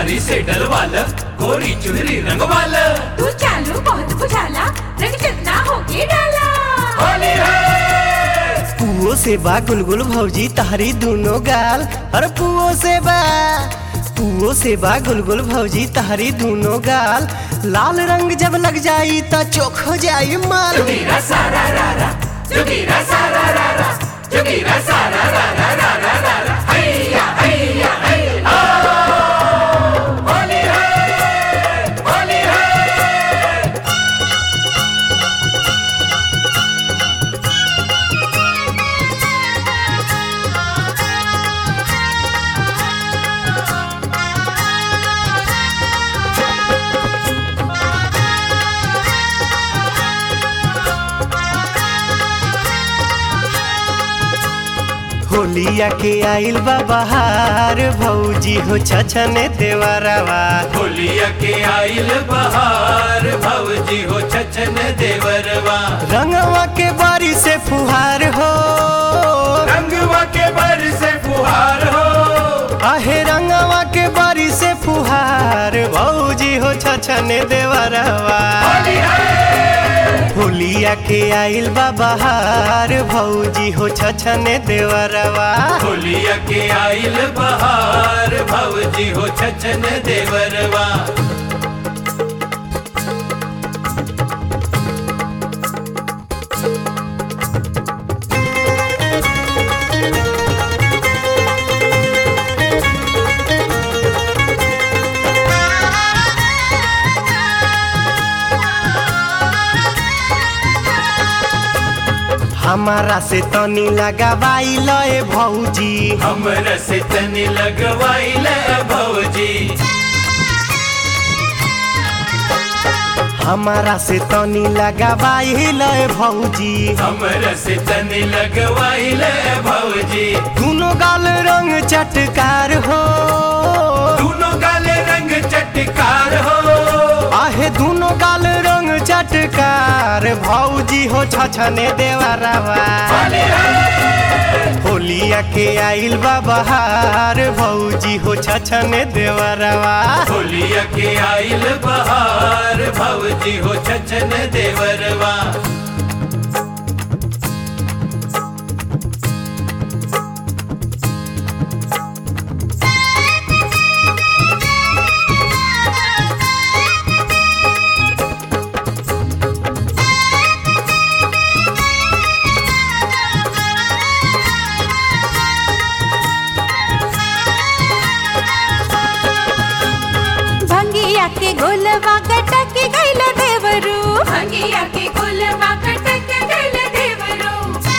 पिचकारी से डलवाल गोरी चुनरी रंगवाल तू चालू बहुत बुझाला रंग चकना होके डाला होली है पुओ से बा गुलगुल भौजी तहरी दोनों गाल अरे पुओ से बा पुओ से बा गुलगुल भौजी तहरी दोनों गाल लाल रंग जब लग जाई त चोख हो जाई माल जोगीरा सारा रारा जोगीरा सारा रारा जोगीरा सारा रारा रारा रारा हैया हैया हैया होली है होली है होलिया के आइल बा बहार भौजी हो छछने देवरवा होलिया के आइल बहार भवजी हो छछन देवरवा रंगवा के बारी से फुहार हो रंगवा के बर से फुहार हो आहे रंगवा के बारी से फुहार भौजी हो छछने देवरवा होली है होलिया के आइल बा बहार भौजी हो छछने देवरवा होलिया के आइल बहार भवजी हो छछन देवरवा हमारा से तनी लगावाई लए भौजी हमरा से तनी लगवाइल भवजी हमारा से तनी लगावाई लए भौजी हमरा से तनी लगवाइल भवजी दोनों गाल रंग चटकार हो दोनों काले रंग चटकार हो आहे दोनों गाल रंग चटकार भौजी हो छछने देवरवा होली है होलिया के आइल बा बहार भौजी हो छछने देवरवा होलिया के आइल बहार भवजी हो छछन देवरवा भंगिया के गोलवा कटक गइल देवरू भंगिया के गोलवा कटक गइल देवरू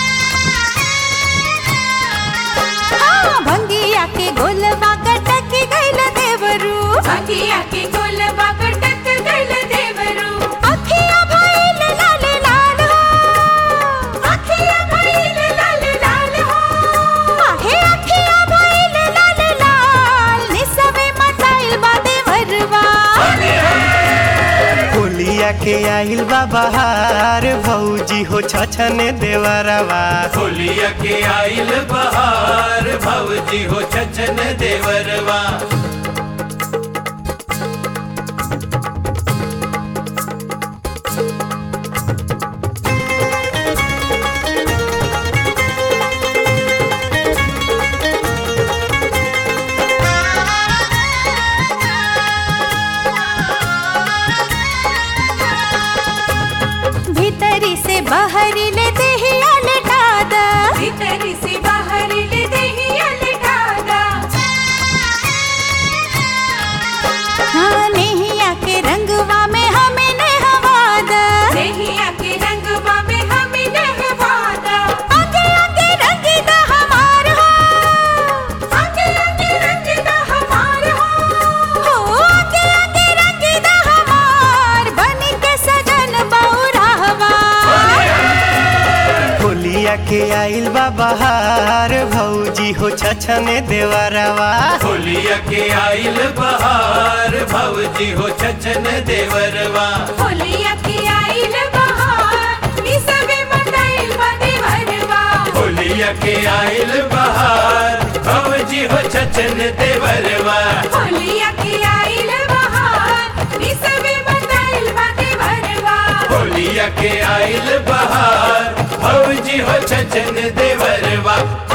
हाँ भंगिया के गोलवा कटक गइल देवरू भंगिया के गोलवा कटक गइल देवरू अखिया भइल लाल लाल हो अखिया भइल लाल लाल हो आहे अखिया भइल लाल लाल निसवे मचाइल बा देवरवा होलिया के आइल बा बहार भौजी हो छछने देवरवा होलिया के आइल बहार भवजी हो छछन देवरवा भीतरी से बाहरी ले देहिया लटा दा भीतरी से बाहरी ले देहिया लटा दा हाँ नेहिया के रंगवा में हमें नहवा दा नेहिया के रंगवा में हमें नहवा दा आगे आगे रंग दा हमार हो आगे आगे रंग दा हमार हो हो आगे आगे रंग दा हमार बन के सजन बौराहवा होलिया के आइल बा बहार भौजी हो छछने देवरवा होलिया के आइल बहार भवजी हो छछन देवरवा होलिया की आइल बहार निसबे मनाइल बा देवरवा होलिया के आइल बहार भवजी हो छछन देवरवा होलिया की आइल के आइल बहार भौजी हो छचन देवरवा